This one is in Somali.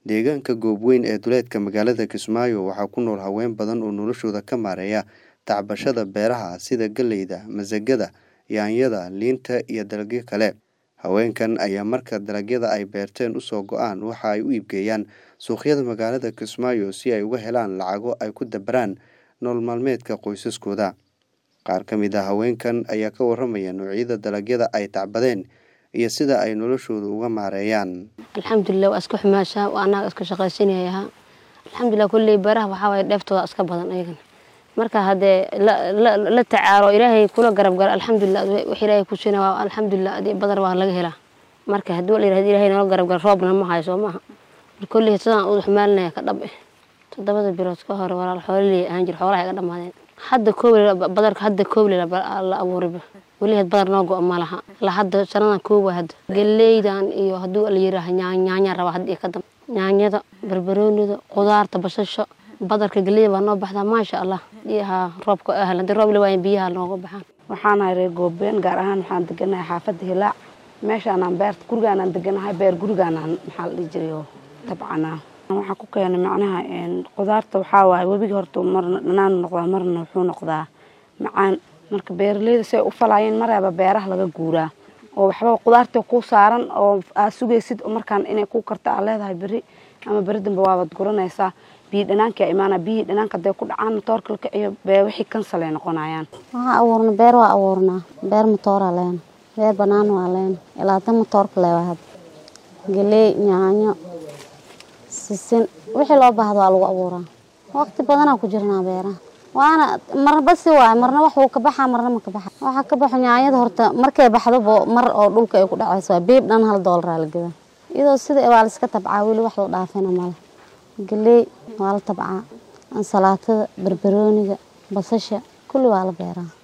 Deegaanka Goobweyn ee duleedka magaalada Kismaayo waxaa ku nool haween badan oo noloshooda ka maareeya tacbashada beeraha sida galleyda, masagada, yaanyada, liinta iyo dalagyo kale. Haweenkan ayaa marka dalagyada ay beerteen usoo go'aan waxa ay u iibgeeyaan suuqyada magaalada Kismaayo si ay uga helaan lacago ay ku dabaraan nolol maalmeedka qoysaskooda. Qaar ka mid ah haweenkan ayaa ka warramaya noocyada dalagyada ay tacbadeen iyo sida ay noloshooda uga maareeyaan. alxamdulilah waa iska xumaashaa waa annaga iska shaqaysanayaa alxamdulilah kolley beeraha waxaa waaye dheeftooda iska badan ayagana marka haddee la, la, la tacaalo ilaahay kula garab galo alxamdulilah wax ilaahay ku siina waa alxamdulilah adii badar waa laga helaa marka haddii la yidhahdo ilaahay nala garab galo roobna ma hayo soo maaha marka kolley sidaan u xumaalinaya ka dhab eh toddobada bilood ka hore walaal xoololey ahaan jir xoolaha iga dhammaadeen hadda kooble badarka hadda kooble la abuuriba weli had badar noo go' ma laha la hadda sanadan koob waa hadda galleydan iyo hadduu la yidhaaha nyaanya raba hadda iyo ka dambe nyaanyada barbaroonida qudaarta basasha badarka galleyda baa noo baxdaa maasha allah biyaha roobka ahlan haddii roob la waayan biyaha nooga baxaan waxaanahay reer goobeen gaar ahaan waxaan deganahay xaafadda hilaac meeshaanaan beerta gurigaanaan deganahay beer gurigaanaan maxaa la dhihi jiray oo tabcanaa waxaa ku keenay macnaha qudaarta waxaa waaye webiga horta marna dhanaan noqdaa marna wuxuu noqdaa macaan marka beeraleyda si ay u falaayeen maraba beeraha laga guuraa oo waxba qudaarta ku saaran oo aad sugaysid markaan inay ku karta aad leedahay beri ama beri dambe waabaad guranaysaa biyo dhanaankaa imaana biyihii dhanaanka hadday ku dhacaan matoorka la kiciyo bee wixii kansal ay noqonayaan waxaa abuurna beer waa abuurnaa beer matooraa leena beer banaan waa leena ilaa tan matoorka leewa hadda galey yaanyo sisin wixii loo baahdo waa lagu abuuraa waqti badanaa ku jirnaa beeraha waana marba si waay marna wax wuu ka baxaa marna ma ka baxa waxaa ka baxo nyaanyada horta markay baxdobo mar oo dhulka ay ku dhacayso waa beeb dhan hal doolara la gadaa iyadoo sida waa la iska tabcaa weli wax la dhaafina male galey waa la tabcaa ansalaatada barbarooniga basasha kulli waa la beeraa